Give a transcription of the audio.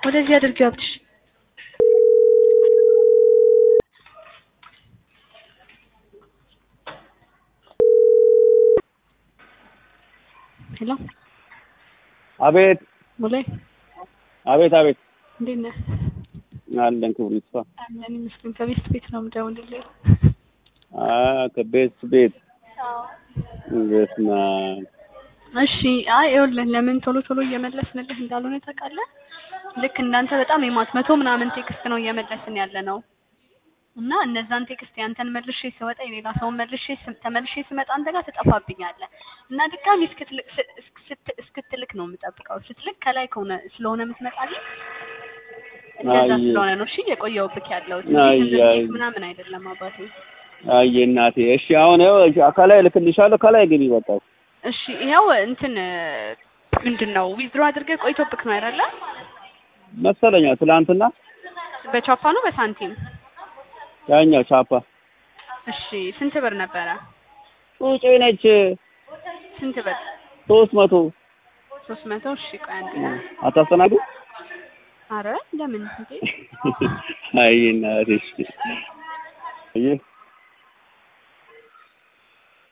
ወደዚህ አድርጊው ሀብትሽ። ሄሎ አቤት ሙሌ አቤት አቤት እንዴት ነህ? አለን ክብሩ ይስፋ። አለን ይመስገን። ከቤት ቤት ነው የምደውልልህ። አ ከቤት ቤት በስመ አብ እሺ አይ ይኸውልህ ለምን ቶሎ ቶሎ እየመለስንልህ እንዳልሆነ ታውቃለህ? ልክ እንዳንተ በጣም የማት መቶ ምናምን ቴክስት ነው እየመለስን ያለ ነው እና እነዛን ቴክስት ያንተን መልሼ ስወጣ የሌላ ሰውን መልሼ ስም- ተመልሼ ስመጣ አንተ ጋር ትጠፋብኛለህ እና ድጋሚ እስክትልክ ስ- እስክ- ስት- እስክትልክ ነው የምጠብቀው። ስትልክ ከላይ ከሆነ ስለሆነ የምትመጣልኝ እንደዛ አይ። ስለሆነ ነው እሺ የቆየሁብህ ያለሁት አይ፣ እንጂ ዝም ብዬ አይ። ምናምን አይደለም አባቴ። አየ እናቴ። እሺ አሁን ይኸው ከላይ ልክልሻለሁ። ከላይ ግቢ በቃ። እሺ ይኸው እንትን ምንድን ነው ዊዝድሮ አድርገህ ቆይቶብክ ነው አይደለ? መሰለኛ ትላንትና በቻፓ ነው በሳንቲም? ያኛው ቻፓ እሺ ስንት ብር ነበረ? ጩጬ ነች ስንት ብር? ሶስት መቶ ሶስት መቶ እሺ ቆይ አንዴ አታስተናግዱ። አረ ለምን እንዴ አይ እናቴ። እሺ አየህ